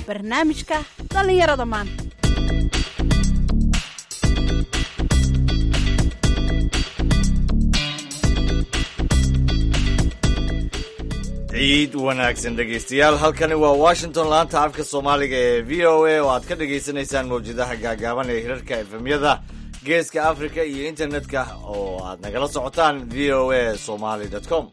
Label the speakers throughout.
Speaker 1: barnaamijka dhallinyarada maanta
Speaker 2: ciid wanaagsan dhegaystayaal halkani waa washington laanta afka soomaaliga ee v o a oo aad ka dhagaysanaysaan mawjadaha gaagaaban ee hirarka efemyada geeska africa iyo internetka oo aad nagala socotaan v o a somaly com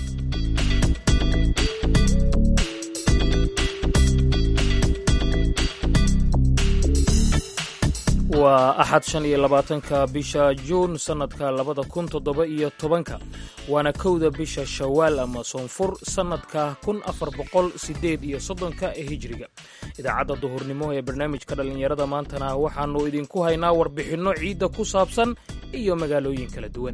Speaker 3: waa axad shan iyo labaatanka bisha juun sannadka labada kun toddoba iyo tobanka waana kowda bisha shawaal ama soonfur sannadka kun afar boqol siddeed iyo soddonka ee hijiriga idaacadda duhurnimo ee barnaamijka dhallinyarada maantana waxaannu idinku haynaa warbixinno ciidda ku saabsan iyo magaalooyin kala duwan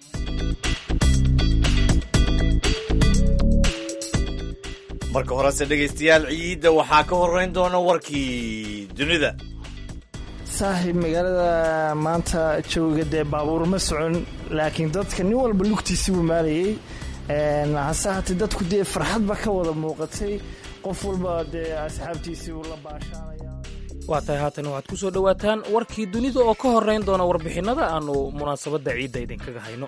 Speaker 2: marka horese dhegaystayaal ciidda waxaa ka horeyn doona warkii dunida
Speaker 4: saaxiib magaalada maanta jawiga dee baabuur ma socon laakiin dadka nin walba lugtiisi buu maalayey hase haatee dadku dee farxadba ka wada muuqatay qof walba dee asxaabtiisii uu la baashaanaya
Speaker 3: waa tahay haatan waxaad ku soo dhowaataan warkii dunida oo ka horrayn doona warbixinnada aannu munaasabadda ciidda idinkaga hayno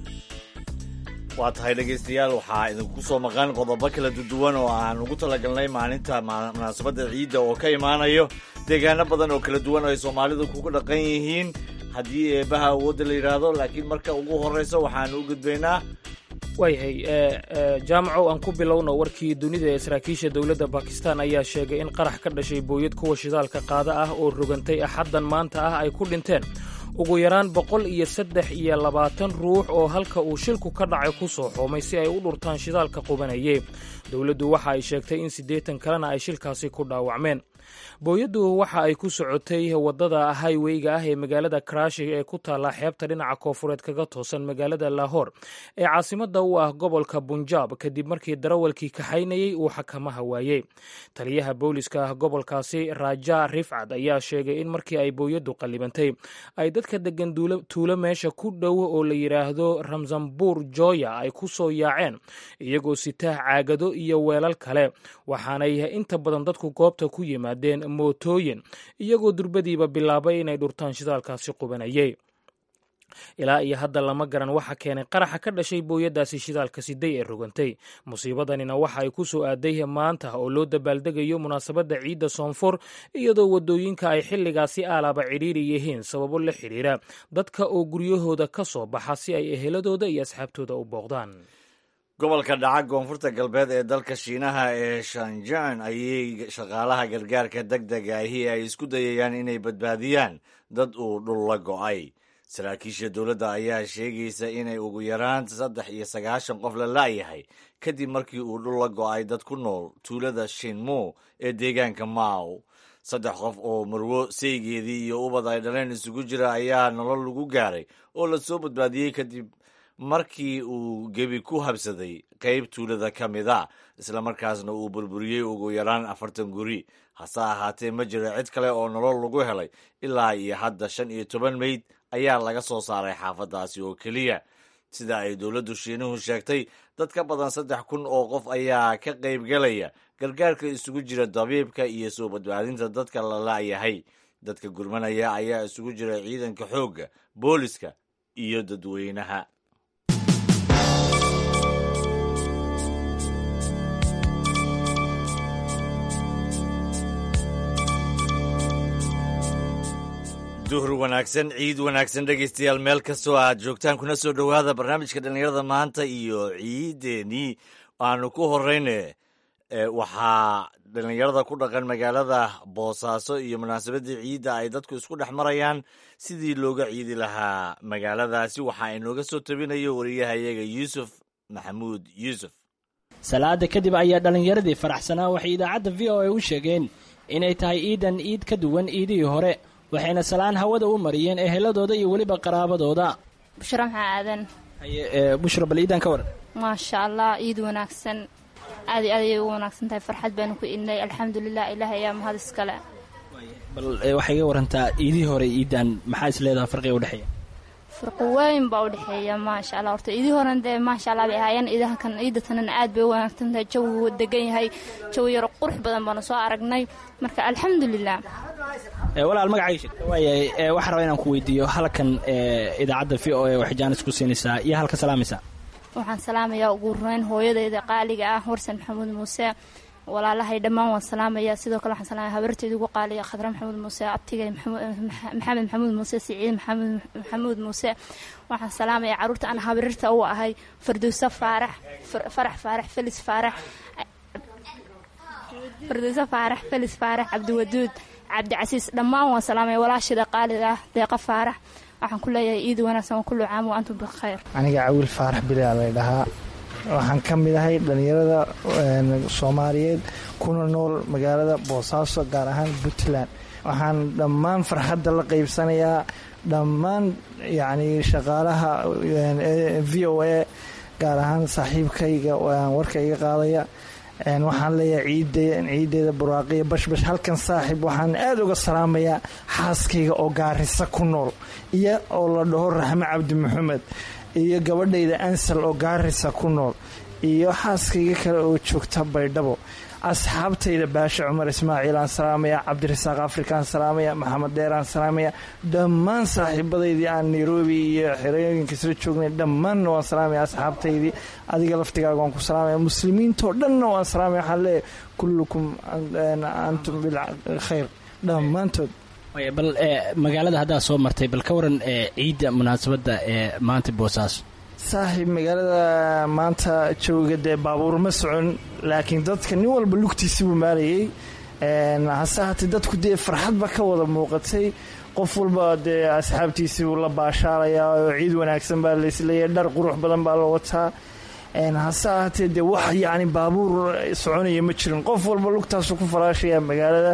Speaker 2: waa tahay dhegaystayaal waxaa idinku soo maqan qodobo kala duwan oo aan ugu talagalnay maalinta munaasabadda ciidda oo ka imaanayo deegaano badan oo kala duwan oo ay soomaalidu kugu dhaqan yihiin haddii eebaha awoodda la yidhaahdo laakiin marka ugu horreysa waxaanu u gudbaynaa
Speaker 3: waayahay jaamacow aan ku bilowno warkii dunida ee saraakiisha dowladda bakistan ayaa sheegay in qarax ka dhashay booyad kuwa shidaalka qaada ah oo rogantay axaddan maanta ah ay ku dhinteen ugu yaraan boqol iyo saddex iyo labaatan ruux oo halka uu shilku ka dhacay ku soo xoomay si ay u dhurtaan shidaalka qubanayay dowladdu waxa ay sheegtay in siddeetan kalena ay shilkaasi ku dhaawacmeen booyaddu waxa ay ku socotay waddada highweyga ah ee magaalada karashi ee ku taalla xeebta dhinaca koofureed kaga toosan magaalada lahor ee caasimadda u ah gobolka bunjaab kadib markii darawalkii kaxaynayey uu xakamaha waayey taliyaha booliska gobolkaasi raja rifcad ayaa sheegay in markii ay booyaddu qallibantay ay dadka degan tuulo meesha ku dhow oo la yidhaahdo ramzambuur joya ay ku soo yaaceen iyagoo sitaa caagado iyo weelal kale waxaanay inta badan dadku goobta ku yimaadeen mootooyin iyagoo durbadiiba bilaabay inay dhurtaan shidaalkaasi qubanayay ilaa iyo hadda lama garan waxa keenay qaraxa ka dhashay booyadaasi shidaalka siday ee rogantay musiibadanina waxa ay ku soo aaday maanta oo loo dabaaldegayo munaasabadda ciidda soonfur iyadoo waddooyinka ay xilligaasi aalaaba cidhiiri yihiin sababo la xidhiira dadka oo guryahooda ka soo baxa si ay eheladooda iyo asxaabtooda u booqdaan
Speaker 2: gobolka dhaca koonfurta galbeed ee dalka shiinaha ee shanjan ayay shaqaalaha gargaarka deg dega ahi ay isku dayayaan inay badbaadiyaan dad uu dhul la go'ay saraakiisha dowladda ayaa sheegaysa inay ugu yaraan saddex iyo sagaashan qof la la'yahay kadib markii uu dhul la go'ay dad ku nool tuulada shinmo ee deegaanka maaw saddex qof oo marwo seygeedii iyo ubad ay dhaleen isugu jira ayaa nolol lagu gaaray oo la soo badbaadiyey kadib markii uu gebi ku habsaday qayb tuulada ka mid a islamarkaasna uu burburiyey ugu yaraan afartan guri hase ahaatee ma jiro cid kale oo nolol lagu helay ilaa iyo hadda shan iyo toban meyd ayaa laga soo saaray xaafaddaasi oo keliya sida ay dowladdu shiinuhu sheegtay dad ka badan saddex kun oo qof ayaa ka qaybgelaya gargaarka isugu jira dabiibka iyo soo badbaadinta dadka la la'yahay dadka gurmanaya ayaa isugu jira ciidanka xoogga booliska iyo dadweynaha duhur wanaagsan ciid wanaagsan dhegaystayaal meel kastoo aad joogtaan kuna soo dhowaada barnaamijka dhallinyarada maanta iyo ciiddeenii aanu ku horeyne waxaa dhallinyarada ku dhaqan magaalada boosaaso iyo munaasabaddii ciidda ay dadku isku dhex marayaan sidii looga ciidi lahaa magaaladaasi waxaa inooga soo tabinayo wariyahayaga yuusuf maxamuud yuusuf
Speaker 5: salaada kadib ayaa dhallinyaradii faraxsanaa waxay idaacadda v o a u sheegeen inay tahay ciidan iid ka duwan iidihii hore waxayna salaan hawada u mariyeen eheladooda iyo weliba qaraabadooda
Speaker 6: bushra maxaa aadan
Speaker 5: haye bushra bal iidan ka waran
Speaker 6: maasha allah ciid wanaagsan aad iyo aad ayay ugu wanaagsan tahay farxad baanu ku idnay alxamdulilah ilaah ayaa mahad iskale
Speaker 5: bal waxay iga warantaa iidihii hore iidan maxaa is leedaha farqiga udhexeeya
Speaker 6: firqo weyn baa u dhexeeya maasha allah horta idii horan dee maasha allah bay ahaayeen idaha kan ciida tanana aad bay u wanaagsan tahay jawigu degan yahay jawi yaro qurux badan baanu soo aragnay marka alxamdulilah
Speaker 5: walaal magacayga sheegta waayahay waxaan rabaa inaan ku weydiiyo halkan idaacadda v o a waxay jaanis ku siinaysaa iyo halka salaamaysaa
Speaker 6: waxaan salaamayaa ugu horeyn hooyadeyda qaaliga ah warsan maxamuud muuse walaalahay dhammaan waan salaamayaa sidoo kale waxaan salaamaya habarteeda ugu qaaliya khadra maxamuud muuse abtigay maxamed maxamuud muuse siciid maxamuud muuse waxaan salaamayaa caruurta aan habarirta u ahay fardowsa faarax farax faarax felis faarax fardowsa faarax felis faarax cabdiwaduud cabdicasiis dhammaan waan salaamaya walaashida qaaliga ah deeqa faarax waxaan ku leeyahay iid wanaagsan wa kullu caam wa antum bikhayr
Speaker 4: aniga cawiil faarax bilaa lay dhahaa waxaan ka mid ahay dhallinyarada soomaaliyeed kuna nool magaalada boosaaso gaar ahaan puntland waxaan dhammaan farxadda la qaybsanayaa dhammaan yacni shaqaalaha v o a gaar ahaan saaxiibkayga warka iga qaadaya waxaan leeyahay ciideeda buraaqiya bashbash halkan saaxiib waxaan aada uga salaamayaa xaaskayga oo gaarisa ku nool iyo oo la dhaho raxme cabdi maxamed iyo gabadhayda ansal oo gaarisa ku nool iyo xaaskayga kale oo joogta baydhabo asxaabtayda baashe cumar ismaaciil aan salaamaya cabdirasaaq afrikaan salaamaya maxamed dheer aan salaamaya dhammaan saaxiibadaydii aan nairobi iyo xerooyinka isla joognay dhammaanna waan salaamaya asxaabtaydii adiga laftigaaga waan ku salaamaya muslimiintoo dhanna waan salaamaya waxaan leeyahay kullukum antum bilkhayr dhammaantood
Speaker 5: bal magaalada haddaad soo martay bal ka waran ciidda munaasabadda ee maanta boosaaso
Speaker 4: saaxiib magaalada maanta jawiga dee baabuur ma socon laakiin dadka nin walba lugtiisi buu maalayay hase haatee dadku dee farxadba ka wada muuqatay qof walba dee asxaabtiisii buu la baashaalayaa oo ciid wanaagsan baa laisleeyahay dhar qurux badan baa la wataa hase ahaatee dee wax yacni baabuur soconaya ma jirin qof walba lugtaasu ku falaashaya magaalada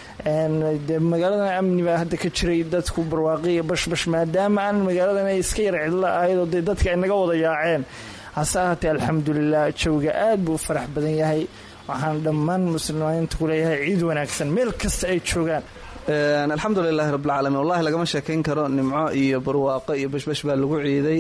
Speaker 4: de magaaladan amni baa hadda ka jiray dadku barwaaqiya bashbash maadaama aan magaaladan ay iska yar cidlo ahayd oo dee dadka ay naga wada yaaceen hase ahaatee alxamdulilah jawiga aad buu u farax badan yahay waxaan dhammaan muslimiinta ku leeyahay ciid wanaagsan meel kasta ay joogaan
Speaker 7: alxamdulilahi rabbilcaalamiin wallahi lagama sheekayn karo nimco iyo barwaaqo iyo bashbash baa lagu ciiday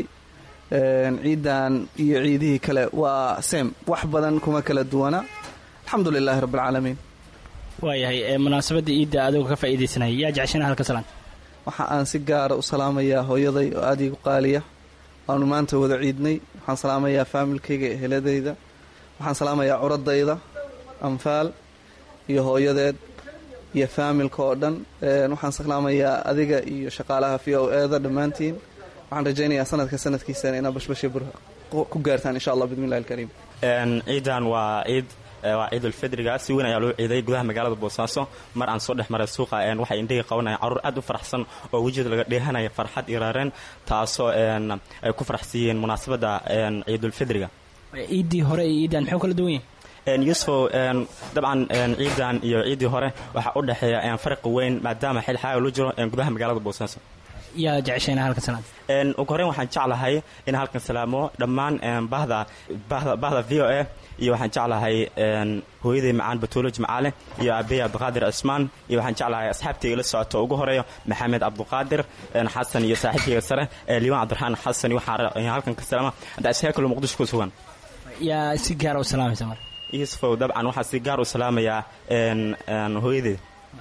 Speaker 7: ciidan iyo ciidihii kale waa sem wax badan kuma kala duwana alxamdu lilahi rabbilcaalamiin
Speaker 5: waayahay munaasabadda iidda adigoo ka faa'iidaysanaya yaa jeceshana halka salaan
Speaker 7: waxa aan si gaara u salaamayaa hooyaday oo aada iigu qaaliya waanu maanta wada ciidnay waxaan salaamayaa faamilkayga eheladayda waxaan salaamayaa curadayda anfaal iyo hooyadeed iyo faamilka oo dhan waxaan salaamayaa adiga iyo shaqaalaha v o eeda dhammaantiin waxaan rajaynayaa sanadka sanadkiisana inaa bashbasha ku gaartaan insha allah bidmillahi alkariim
Speaker 8: ciidan waa ciid waa ciidulfidriga si weyn ayaa loo ciiday gudaha magaalada boosaaso mar aan soo dhex maray suuqa waxay indhahii qabanayaan caruur aad u faraxsan oo wejida laga dheehanaya farxad iyo raareen taasoo ay ku faraxsiiyeen munaasabadda ciidulfidriga
Speaker 5: ciiddii hore iyo ciiddan muxuu kala duwan yahay
Speaker 8: yusufow dabcan ciidan iyo ciiddii hore waxaa u dhexeeya farqi weyn maadaama xil xaaga loo jiro gudaha magaalada boosaaso
Speaker 5: yaa jeceshayna halka salaan
Speaker 8: ugu horreyn waxaan jeclahay in halkan salaamo dhammaan bahda bahda v o a iyo waxaan jeclahay hooyaday macaan batuulo jimcaale iyo aabey cabdiqaadir cismaan iyo waxaan jeclahay asxaabtayga la socoto ugu horeeyo maxamed cabdiqaadir xasan iyo saaxiibkayga sare liibaan cabdiraxmaan xasan waxaan halkan ka salaama hadda isheekalo muqdisho ku sugan
Speaker 5: yaa si gaara u salaamaysa marka
Speaker 8: yusufow dabcan waxaa si gaar u salaamayaa hooyadeed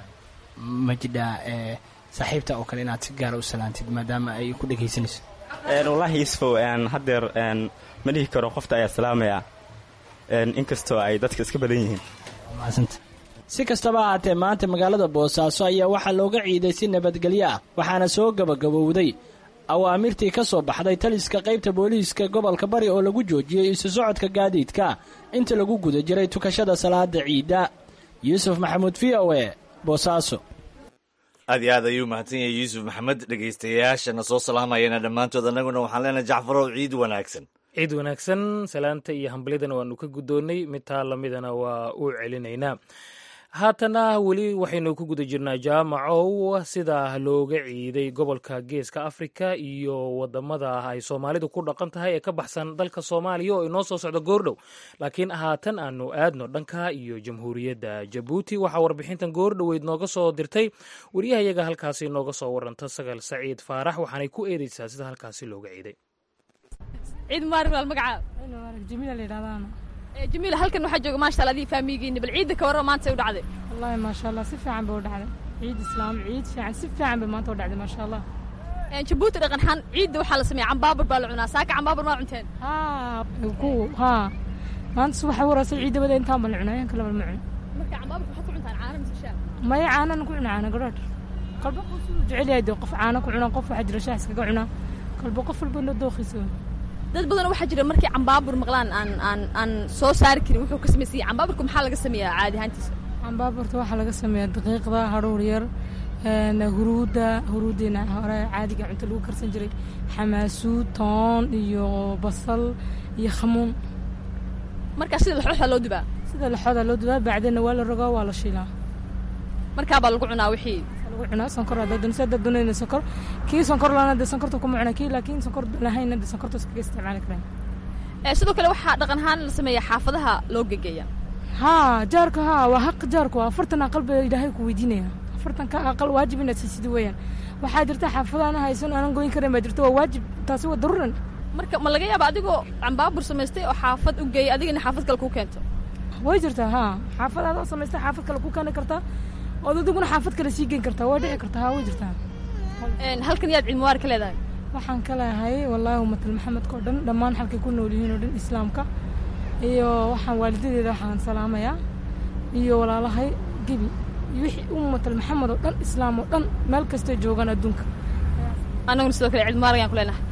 Speaker 5: ma jidhaa saaxiibta oo kale inaad si gaara u salaantid maadaama ay ku dhegaysanayso
Speaker 8: wallaahi yusufow haddeer ma dhihi karo qofta ayaa salaamayaa inkastoo ay dadka iska badan yihiin
Speaker 5: si kastaba ahaatee maanta magaalada boosaaso ayaa waxaa looga ciiday si nabadgelyo ah waxaana soo gabagabowday awaamirtii ka soo baxday taliska qaybta booliiska gobolka bari oo lagu joojiyey isu socodka gaadiidka inta lagu guda jiray tukashada salaada ciidda yuusuf maxamuud v o e boosaaso
Speaker 2: aad iyo aad ayuu mahadsan yahay yuusuf maxamed dhegaystayaashana soo salaamayana dhammaantood annaguna waxaan leenahay jacfarow ciid wanaagsan
Speaker 3: ciid wanaagsan salaanta iyo hambalidana waanu ka guddoonnay mid taa lamidana waa u celinaynaa haatana weli waxaynu ku guda jirnaa jaamacow sida looga ciiday gobolka geeska afrika iyo wadamada ay soomaalidu ku dhaqan tahay ee ka baxsan dalka soomaaliya oo inoo soo socda goordhow laakiin haatan aanu aadno dhanka iyo jamhuuriyadda jabuuti waxaa warbixintan goordhoweyd nooga soo dirtay wariyahayaga halkaasi nooga soo waranta sagal saciid faarax waxaanay ku eedeysaa sida halkaasi looga ciiday
Speaker 9: ciid mubaarak walaal magacaa
Speaker 10: jamiila la yidhahdaana
Speaker 9: jamiila halkan waxaa jooga maasha allah adii faamigiini bal ciidda ka warrama maanta ay u dhacday
Speaker 10: wallaahi maasha allah si fiican bay u dhacday ciid islaam ciid fiican si fiican bay maanta u dhacday maasha allah
Speaker 9: jabuuti dhaqanxaan ciidda waxaa la sameeya cambaabur baa la cunaa saaka cambaabur maa cunteen
Speaker 10: haa ku haa maanta subaxa waraasay ciidda bada intaan baan la cunaa yanka labal ma cun
Speaker 9: marka cambaabur waxaad ku cuntaan caana mise shaah
Speaker 10: maya caanana ku cuna caana gadhaadh kalba qof uu jecel yahay dee qof caana ku cuna qof waxaa jira shaah iskaga cuna kalba qof walba noo dooqiisa
Speaker 9: dad badan waxaa jira markay cambaabur maqlaan aan aan aan soo saari karin wuxuu ka samaysayay cambaaburka maxaa laga sameeyaa caadi ahaantiisa
Speaker 10: cambaaburta waxaa laga sameeyaa daqiiqda hadhuur yar huruudda huruuddeena hore caadiga cunto lagu karsan jiray xamaasuud toon iyo basal iyo khamuun
Speaker 9: markaa sida laxooxa loo dubaa
Speaker 10: sida laxooda loo dubaa bacdeenna waa la rogaa waa la shiilaa
Speaker 9: markaa baa lagu cunaa wixii
Speaker 10: lagu cunaa sonkor haddaad doonaysa haddaad doonayna sonkor kii sonkor laana dee sonkorta kuma cuna kii laakiin sonkor lahayna dee sonkorta iskaga isticmaali karaan
Speaker 9: sidoo kale waxaa dhaqan ahaan la sameeyaa xaafadaha loo gegeeya
Speaker 10: haa jaarka haa waa xaq jaarku waa afartan aqal baa ilaahay ku weydiinaya afartan ka aqal waajib inaad siisidi weeyaan waxaa jirta xaafadaana haysan aanan goyn karin baa jirta waa waajib taasi waa daruuran
Speaker 9: marka ma laga yaaba adigoo cambaabur samaystay oo xaafad u geeyay adigana xaafad kale kuu keento
Speaker 10: way jirtaa haa xaafad adoo samaystay xaafad kale ku keeni kartaa ood adiguna xaafad kale sii geyn kartaa waa dhici kartaa haa way jirtaa
Speaker 9: halkan yaad ciid mubaar ka leedahay
Speaker 10: waxaan ka leehay wallaahi umatal maxamedka oo dhan dhammaan xalkay ku nool yihiin oo dhan islaamka iyo waxaan waalidadeeda waxaan salaamayaa iyo walaalahay gebi wixii ummatal maxamed oo dhan islaam oo dhan meel kastay joogaan adduunka
Speaker 9: annaguna sidoo kale ciid mubaarag aan ku leenahay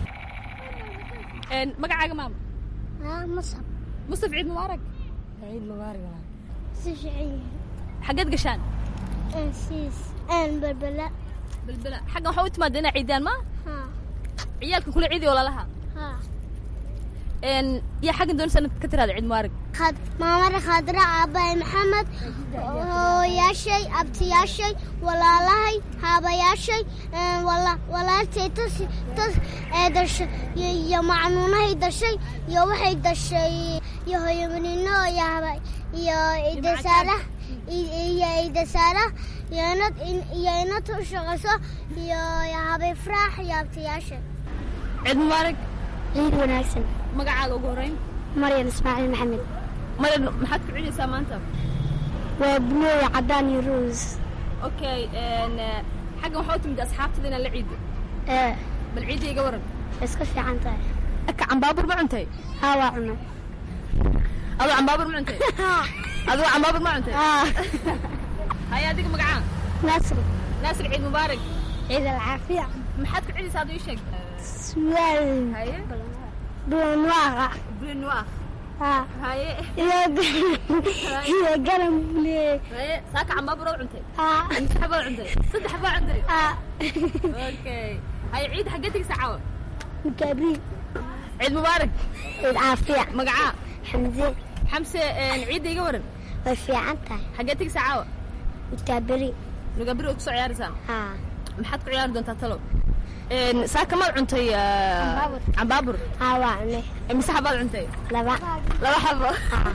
Speaker 9: magacaaga maama
Speaker 11: musab
Speaker 9: musab ciid mubaarak
Speaker 10: ciid mubaarak
Speaker 11: si fiican
Speaker 9: xaggeed gashaan
Speaker 11: siis balbala
Speaker 9: balbala xaggan waxaa u timaada inaa ciidaan ma
Speaker 11: haa
Speaker 9: ciyaalka kula ciidiy walaalaha
Speaker 11: haa
Speaker 9: yaa xaggan doonaysa inaad ka tiraada ciid mubaarak
Speaker 11: maamada khadra aabbahay maxamed hooyaashay abtiyaashay walaalahay haabayaashay walaaltay tas tas ee dashay iyo macnuunahay dashay iyo waxay dashay iyo hooyamanino iyo idasaara iyo idasaara iyo inad iyo inad u shaqayso iyo habay fraax iyo abtiyaashay
Speaker 9: ciid mubaarak
Speaker 11: ciid wanaagsan
Speaker 9: magacaaga ugu horreyn
Speaker 11: maryan ismaaciil maxamed
Speaker 9: maryan maxaad ku ciidaysaa maanta
Speaker 11: waa buluuya caddaan iyo ruus
Speaker 9: okay xaggan waxaa u timid asxaabtada inaan la ciido
Speaker 11: ee
Speaker 9: bal ciidda iga waran
Speaker 11: iska fiican tahay
Speaker 9: aka cambaabur ma cuntay
Speaker 11: haa waa cunay
Speaker 9: adoo cambaabur ma cuntay adoo cambaabur ma cuntay haya adiga magacaa
Speaker 11: naasir
Speaker 9: naasir ciid mubaarak
Speaker 11: ciid alcaafiya
Speaker 9: maxaad ku ciidaysaa aduu ii sheeg
Speaker 11: suwaal
Speaker 9: haye
Speaker 11: bulanwaaqa
Speaker 9: bulanwaaq
Speaker 11: haa
Speaker 9: haye
Speaker 11: iyo iyo garan bulee
Speaker 9: haye saaka cambaabur oo cuntay
Speaker 11: haa
Speaker 9: imse xabaa cuntay saddex xabaa cuntay
Speaker 11: haa
Speaker 9: okay haye ciid xaggee tegaysaa caawa
Speaker 11: mukaabriid
Speaker 9: ciid mubaarak
Speaker 11: ciid caafiya
Speaker 9: magacaa
Speaker 11: xamse
Speaker 9: xamse ciidda iga waran
Speaker 11: way fiican tahay
Speaker 9: xaggee tegaysaa caawa
Speaker 11: mukaaberi
Speaker 9: mukaaberi oo kusoo ciyaaraysaan
Speaker 11: haa
Speaker 9: maxaad ku ciyaari doontaa talow saaka maad cuntay cambaabur
Speaker 11: haa waa cunay
Speaker 9: mise xabaad cuntay
Speaker 11: laba
Speaker 9: laba xabo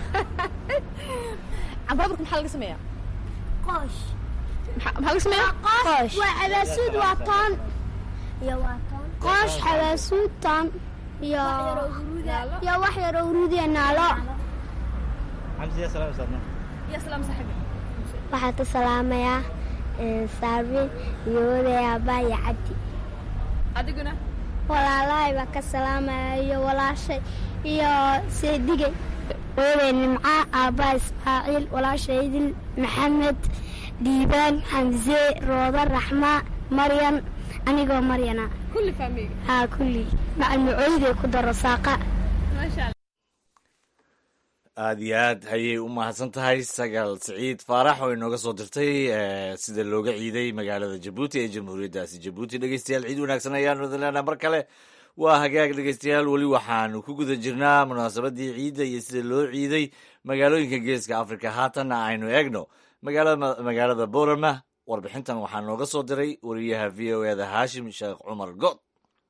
Speaker 9: cambaburka maxaa laga sameeyaa
Speaker 11: qoosh
Speaker 9: maxaa laga sameeyaa
Speaker 11: qoosh waa xabaasuud waa toon iyo waa toon qoosh xabaasuud toon iyo iyo wax yaroo uruudiya naalo
Speaker 9: yaa salaam saaxibi
Speaker 11: waxaan ka salaamayaa saabin iyo oday aabaa iyo cabdi
Speaker 9: adiguna
Speaker 11: walaalahay baa ka salaamaya iyo walaashay iyo seedigay oday nimca aabbaa ismaaciil walaashay idil maxamed diibaan xamse rooda raxma maryan anigoo maryana
Speaker 9: kulli faamiga
Speaker 11: haa kulli macalmucooyday ku daro saaqa
Speaker 9: maasha allah
Speaker 2: aada iyo aad ayay u mahadsan tahay sagaal siciid faarax oo inooga soo dirtay sida looga ciiday magaalada jabuuti ee jamhuuriyaddaasi jabuuti dhegeystayaal ciid wanaagsan ayaanu idin leenaha mar kale waa hagaag dhegeystayaal weli waxaanu ku guda jirnaa munaasabadii ciidda iyo sida loo ciiday magaalooyinka geeska afrika haatanna aynu eegno magaalada boorama warbixintan waxaa nooga soo diray wariyaha v o eda haashim sheekh cumar good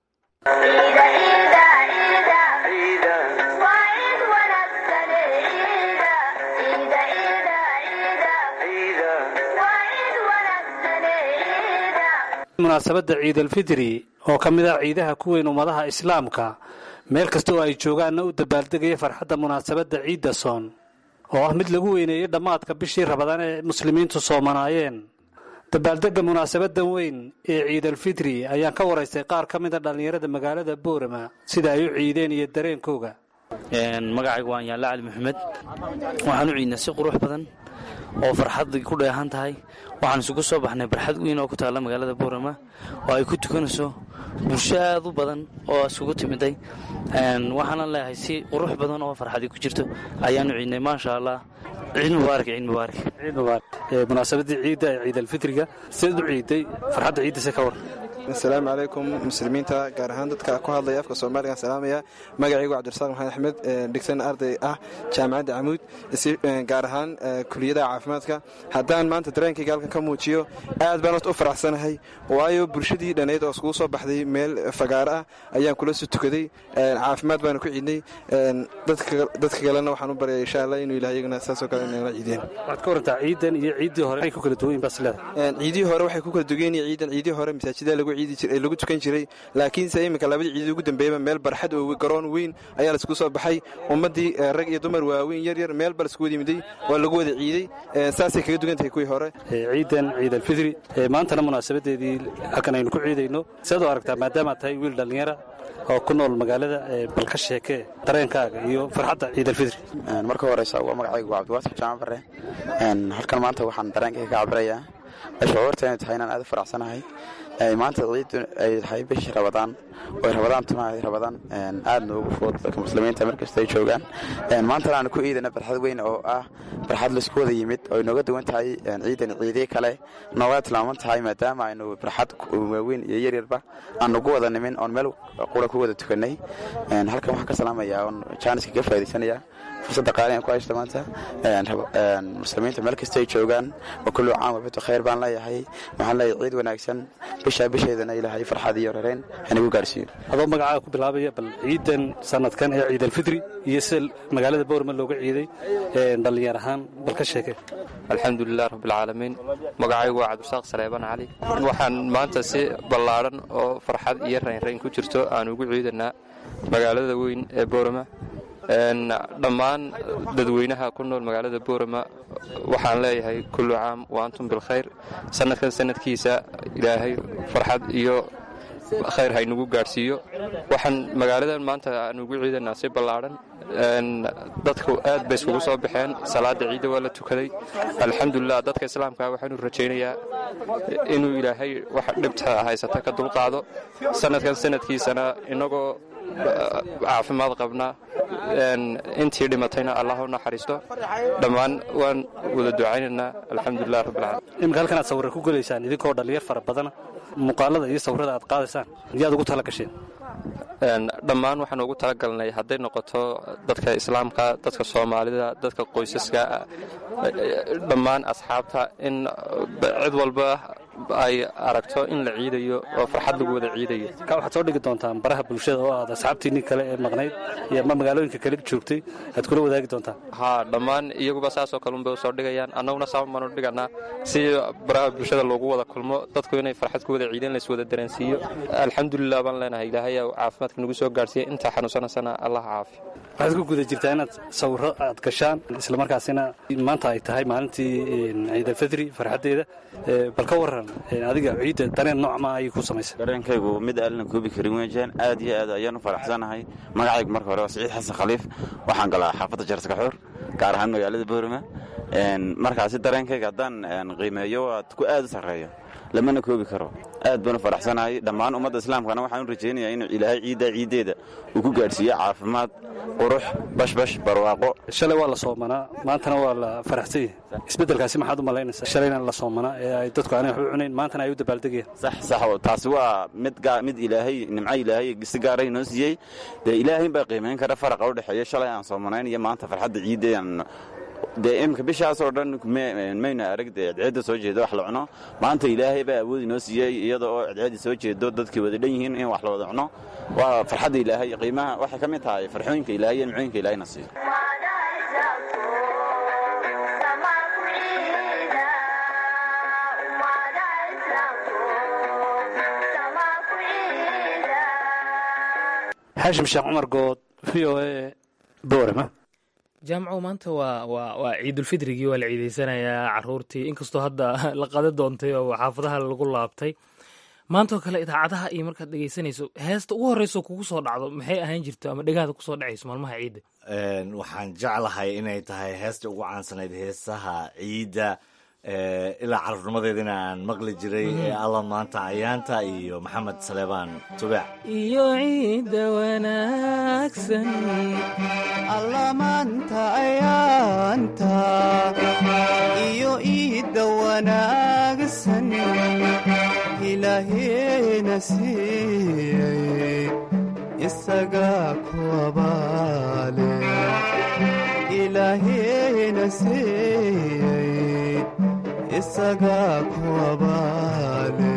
Speaker 12: munaasabadda ciidalfidri oo ka mid ah ciidaha ku weyn ummadaha islaamka meel kasta oo ay joogaanna u dabaaldegaya farxadda munaasabadda ciidda soon oo ah mid lagu weyneeyey dhammaadka bishii rabadaan ee muslimiintu soomanaayeen dabaaldegga munaasabadan weyn ee ciidalfidri ayaan ka waraystay qaar ka mida dhallinyarada magaalada boorama sida ay u ciideen iyo dareenkooga
Speaker 13: magacaygu waan yaalla cali maxamed waxaan u ciidnaa si qurux badan oo farxad ku dheehan tahay waxaan isugu soo baxnay barxad weyn oo ku taalla magaalada boorama oo ay ku tukanayso bulsho aad u badan oo isugu timiday waxaanan leeyahay si qurux badan oo farxadii ku jirto ayaanu ciidnay maasha allah ciid mubaarak ciid mubaarak
Speaker 12: ciid mubaarak munaasabaddii ciidda ee ciidalfitriga sidaad u ciiday farxadda ciiddase ka war
Speaker 14: asalaamu calaykum muslimiinta gaar ahaan dadka ku hadlaya afka soomaaliga salaamaya magacaygu cabdirasaaq maxamed axmed dhigsan arday ah jaamacadda camuud gaar ahaan kuliyadaha caafimaadka haddaan maanta dareenkayga halkan ka muujiyo aad baan horta u faraxsanahay waayo bulshadii dhannayd oo iskugu soo baxday meel fagaaro ah ayaan kula soo tukaday caafimaad baanu ku ciidnay dadka kalena waxaan u baryaya insha allah inuu ilahay iyagana saasoo kale inala ciideen
Speaker 12: waxaad ka warantaa ciidan iyo ciiddii hore ay ku kala duwan bas leedahay
Speaker 14: ciidihii hore waxay ku kala dugan yihiin ciidan ciidihii hore masaajida lagu lagu tukan jiray laakiinse iminka labadii ciidii ugu dambeeyaba meel barxad oo garoon weyn ayaa laisku soo baxay ummaddii rag iyo dumar waaweyn yar yar meel ba laisku wada yimiday waa lagu wada ciiday saasay kaga dugan tahay kuwii hore
Speaker 12: ciidan ciidalfidri maantana munaasabadeedii halkan aynu ku ciidayno sidaad u aragtaa maadaamaad tahay wiil dhallinyara oo ku nool magaalada bal ka sheekee dareenkaaga iyo farxadda ciidalfidri
Speaker 15: marka horeysa waa magacaygu waa cabdiwaasif jaamac bare halkan maanta waxaan dareenkayga ka cabirayaa shucuurta inay tahay inaan aad u faraxsanahay maanta ciiddu ay tahay bishii rabadaan oy rabadaan tuna rabadaan aad noogu fudud dadka muslimiinta markasta ay joogaan maantana aan ku ciidana barxad weyn oo ah barxad laisku wada yimid oo nooga duwan tahay ciidan ciidii kale nooga tilmaaman tahay maadaama aynu barxad waaweyn iyo yaryarba aan ugu wada nimin oon meel qura ku wada tukanay halkan waxaan ka salaamayaa oon jaaniska ka faa'idaysanayaa fursadda qaali aan ku haysta maanta muslimiinta meel kasta ay joogaan wa kullu caam wabito khayr baan leeyahay waxaan leeyahay ciid wanaagsan bishaa bisheedana ilaahay farxad iyo rareyn hanagu gaarsiiyo
Speaker 12: adoo magacaaga ku bilaabaya bal ciidan sanadkan ee ciidalfidri iyo sida magaalada boorma looga ciiday dhallinyar ahaan bal ka sheeke
Speaker 16: alxamdulilah rabbilcaalamiin magacaygu waa cabdisaaq saleeban cali waxaan maanta si ballaadhan oo farxad iyo raynrayn ku jirto aan ugu ciidanaa magaalada weyn ee boorama dhammaan dadweynaha ku nool magaalada boorama waxaan leeyahay kullu caam wa antum bilkhayr sanadkan sanadkiisa ilaahay farxad iyo khayr haynugu gaadhsiiyo waxaan magaaladan maanta aan ugu ciidanaa si ballaadhan dadku aad bay iskugu soo baxeen salaada ciidda waa la tukaday alxamdulilah dadka islaamkaa waxaanu rajaynayaa inuu ilaahay wax dhibta haysata ka dulqaado sanadkan sanadkiisana inagoo caafimaad qabna intii dhimatayna allah u naxariisto dhammaan waan wada ducaynaynaa alxamdulilah rabbilcaalamiin
Speaker 12: iminka halkan aad sawirra ku gelaysaan idinkoo dhallinyar fara badana muuqaalada iyo sawirrada aad qaadaysaan yaad ugu tala gasheen
Speaker 16: dhammaan waxaan ugu talagalnay hadday noqoto dadka islaamka dadka soomaalida dadka qoysaska dhammaan asxaabta in cid walba ay aragto in la ciidayo oo farxad lagu wada ciidayo
Speaker 12: ka waxaad soo dhigi doontaan baraha bulshada oo aad asxaabtiinii kale ee maqnayd iyo ma magaalooyinka kale joogtay aad kula wadaagi doontaan
Speaker 16: haa dhammaan iyaguba saasoo kalunbay usoo dhigayaan annaguna saban baanu dhiganaa si baraha bulshada loogu wada kulmo dadku inay farxad ku wada ciideen lays wada dareensiiyo alxamdulilah baan leenahay ilaahay caafimaadka nagu soo gaarhsiiya intaa xanuunsanaysana allah caafi
Speaker 12: waxaad ku guda jirtaa inaad sawirro aad gashaan islamarkaasina maanta ay tahay maalintii ciidalfidri farxaddeeda bal ka waran adiga ciidda dareen nooc ma ayay ku samaysa
Speaker 17: dareenkaygu mid aalina koobi karin weejaan aad iyo aad ayaan u faraxsanahay magacaygu marka hore waa siciid xasan khaliif waxaan galaa xaafadda jarskaxuur gaar ahaan magaalada boorama markaasi dareenkayga haddaan qiimeeyo waa ku aad u sarreeyo lamana koobi karo aad baan u faraxsanahay dhammaan ummadda islaamkana waxaan u rajaynayaa inuu ilaahay ciiddaa ciiddeeda uu ku gaadhsiiyo caafimaad qurux bashbash barwaaqo
Speaker 12: shalay waa la soomanaa maantana waa la faraxsan yahay isbeddelkaasi maxaad u malaynaysaa shalayna la soomanaa ee ay dadku aanay wax u cunayn maantana ay u dabaaldegayaan
Speaker 17: sax sax taasi waa mid mid ilaahay nimco ilaahay si gaara inoo siiyey dee ilaahay baa qiimayn kara faraqa u dhexeeya shalay aan soomanayn iyo maanta farxadda ciiddeedan dee imika bishaasoo dhan mayna arag dee cadceedda soo jeedo wax la cuno maanta ilaahay baa awood inoo siiyey iyada oo cadceedda soo jeedo dadkii wada dhan yihiin in wax la wada cuno waa farxadda ilaahay qiimaha waxay ka mid tahay farxooyinka ilaahay iyo nimcooyinka ilaahayna siiyo
Speaker 12: xaashim sheekh cumar good v o a boorama
Speaker 3: jaamacow maanta waa waa waa ciidulfidrigii waa la ciideysanayaa caruurtii inkastoo hadda la qada doontay oo xaafadaha lagu laabtay maantoo kale idaacadaha iyo markaad dhegeysanayso heesta ugu horreyso kugu soo dhacdo maxay ahaan jirto ama dhegaada kusoo dhacayso maalmaha ciidda
Speaker 2: waxaan jeclahay inay tahay heesta ugu caansanayd heesaha ciidda ilaa carruurnimadeedina aan maqli jiray ee alla maanta ayaanta iyo maxamed saleebaan tubaac
Speaker 3: iyo ciidda wanaagsan
Speaker 18: alla maanta ayaanta iyo iidda wanaagsan ilaaheena siiyey isagaa ku abaale ilaaheena siiyey isagaa ku abaale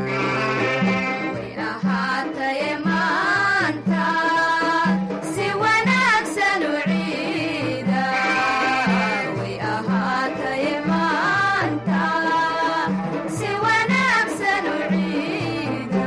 Speaker 19: ahaataye maanta si wanaagsan u ciida way ahaataye maanta si wanaagsan u ciida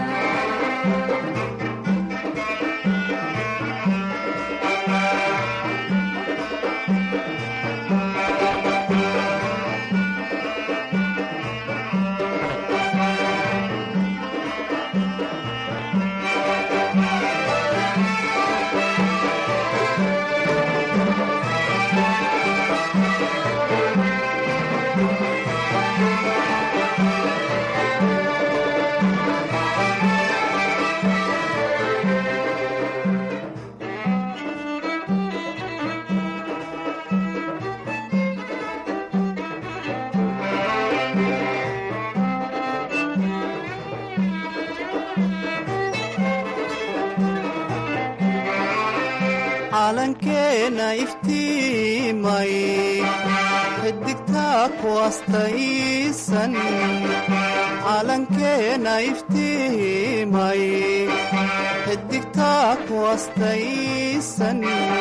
Speaker 18: calankeena iftiimay xidigtaa ku astaysan calankeena iftiimay xidigtaa ku astaysan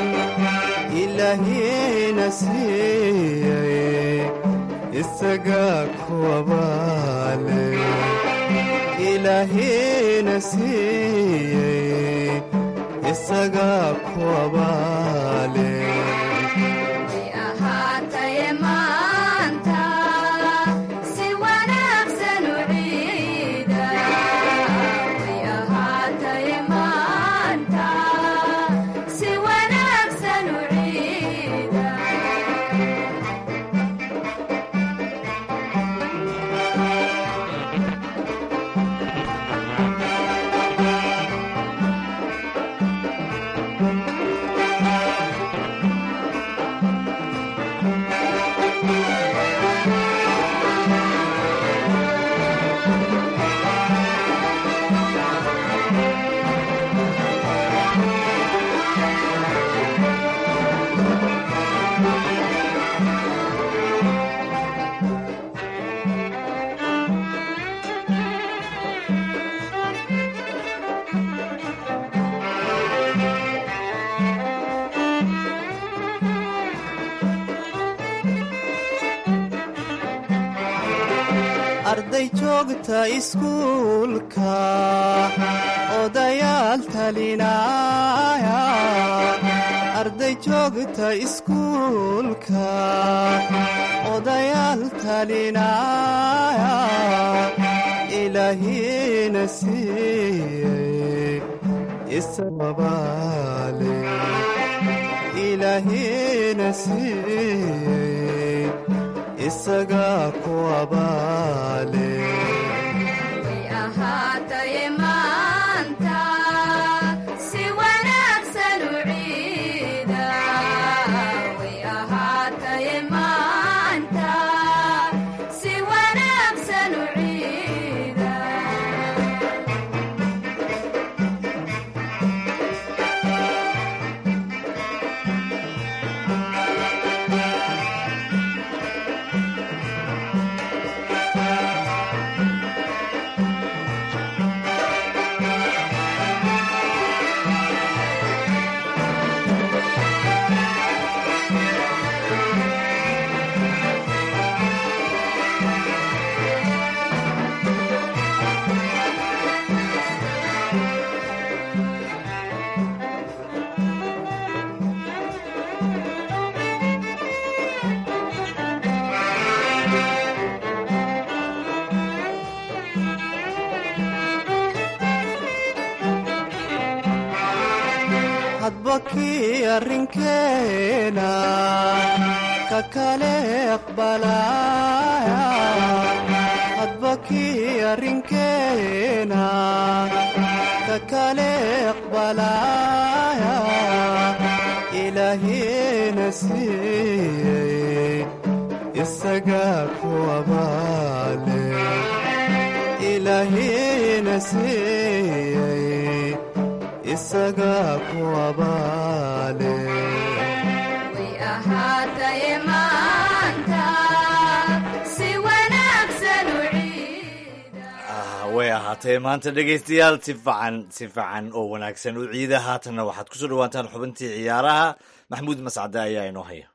Speaker 18: ilaahiina siiyey isagaa ku abaale ilaahiina siiyey isagaa ku abaale
Speaker 19: way ahaataye maanta si wanaagsan u ciida way ahaataye maanta si wanaagsan u ciida
Speaker 18: arday joogta iskuulka odayaal talinaya arday joogta iskuulka odayaal talinaya ilaahiina siiyey isababaale ilaahiina siiyey isagaa ku abaale
Speaker 19: way ahaataye maanta si wanaagsan u ciida way ahaataye maanta si wanaagsan u ciida
Speaker 18: hadba kii arrinkeena ka kale aqbalaya hadba kii arrinkeena ka kale aqbalaya ilaahina siiyey isagaa ku abaale ilaahina siiyey isagaa ku abaale
Speaker 19: way ahaataye maanta si wanaagsan u ciida
Speaker 2: way ahaatee maanta dhegaystayaal si fican si fican oo wanaagsan u ciida haatanna waxaad kusoo dhawaataan xubintii ciyaaraha maxamuud mascade ayaa inoo haya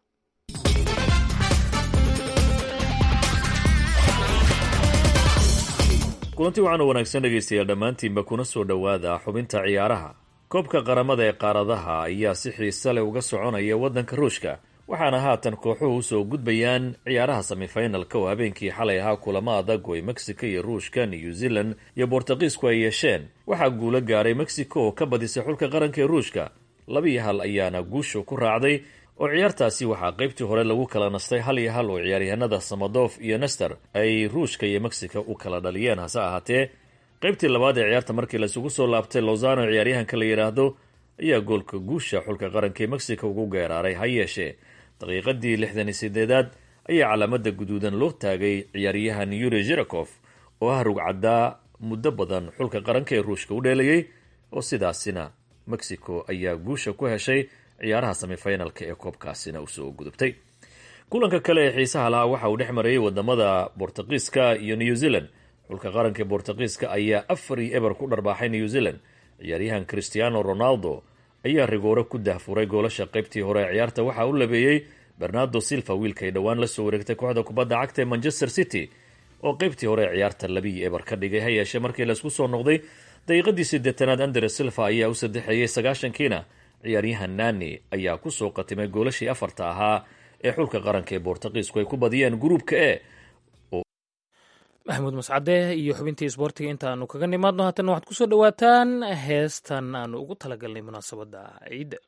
Speaker 20: kulanti wacan oo wanaagsan dhegaystayaal dhammaantiinba kuna soo dhowaada xubinta ciyaaraha koobka qaramada ee qaaradaha ayaa si xiise leh uga soconaya waddanka ruushka waxaana haatan kooxuhu usoo gudbayaan ciyaaraha semifinalka oo habeenkii xalay ahaa kulamo adag oo ay mexico iyo ruushka new zealand iyo bortuqiisku ay yeesheen waxaa guulo gaaray mexico oo ka badisay xulka qaranka ee ruushka labiiyo hal ayaana guusha ku raacday oo ciyaartaasi waxaa qaybtii hore lagu kala nastay hal iyo hal oo ciyaaryahanada samadof iyo nester ay ruushka iyo mexico u kala dhaliyeen hase ahaatee qaybtii labaad ee ciyaarta markii laisugu soo laabtay lozano ciyaaryahanka la yidhaahdo ayaa goolka guusha xulka qaranka ee mexico ugu geeraaray ha yeeshee daqiiqadii lixdan iyo sideedaad ayaa calaamada guduudan loo taagay ciyaaryahan yuri zirakof oo ah rugcaddaa muddo badan xulka qaranka ee ruushka u dheelayay oo sidaasina mexico ayaa guusha ku heshay ciyaaraha semifinalka ee koobkaasina usoo gudubtay kulanka kale ee xiisaha lahaa waxa uu dhex marayay wadamada bortuqiiska iyo new zealand xulka qaranka ee bortuqiiska ayaa afar iyo eber ku dharbaaxay new zealand ciyaaryahan christiano ronaldo ayaa rigoore ku dahfuray goolasha qaybtii hore ee ciyaarta waxaa u labeeyey bernardo silva wiilkay dhowaan lasoo wareegtay kooxda kubadda cagta ee manchester city oo qaybtii hore ee ciyaarta labiiyo eber ka dhigay ha yeeshee markii laisku soo noqday daqiiqadii sideetanaad andre silva ayaa u saddexeeyey sagaashankiina ciyaaryahan nani ayaa kusoo qatimay goolashii afarta ahaa ee xulka qaranka ee bortuqiisku ay ku badiyeen gruubka e
Speaker 3: maxamuud mascade iyo xubintii isboortiga intaanu kaga nimaadno haatan waxaad kusoo dhowaataan heestan aanu ugu talagalnay munaasabadda ciidda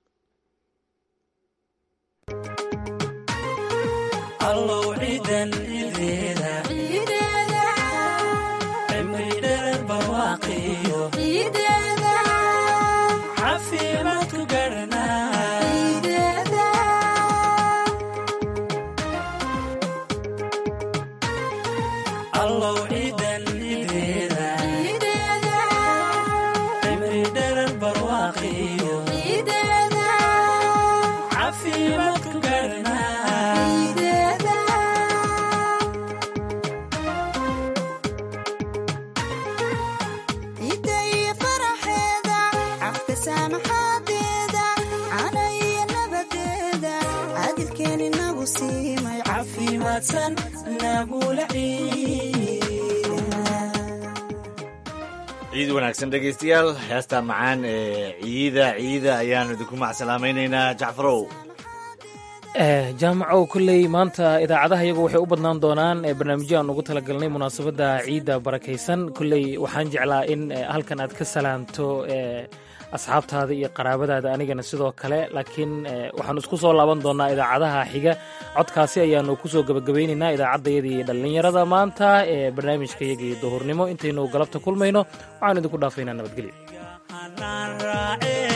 Speaker 2: ciid wanaagsan dhegaystayaal heesta macaan ee ciida ciida ayaanu idinku macsalaamaynaynaa jacfarow
Speaker 3: jaamacow kolley maanta idaacadaha iyagu waxay u badnaan doonaan barnaamijyo aan ugu talagalnay munaasabadda ciidda barakaysan kolley waxaan jeclaa in halkan aad ka salaamto asxaabtaada iyo qaraabadaada anigana sidoo kale laakiin waxaanu isku soo laaban doonaa idaacadaha xiga codkaasi ayaanu kusoo gebagabaynaynaa idaacaddayadii dhallinyarada maanta ee barnaamijka iyagii duhurnimo intaynu galabta kulmayno waxaanu idinku dhaafaynaa nabadgelyo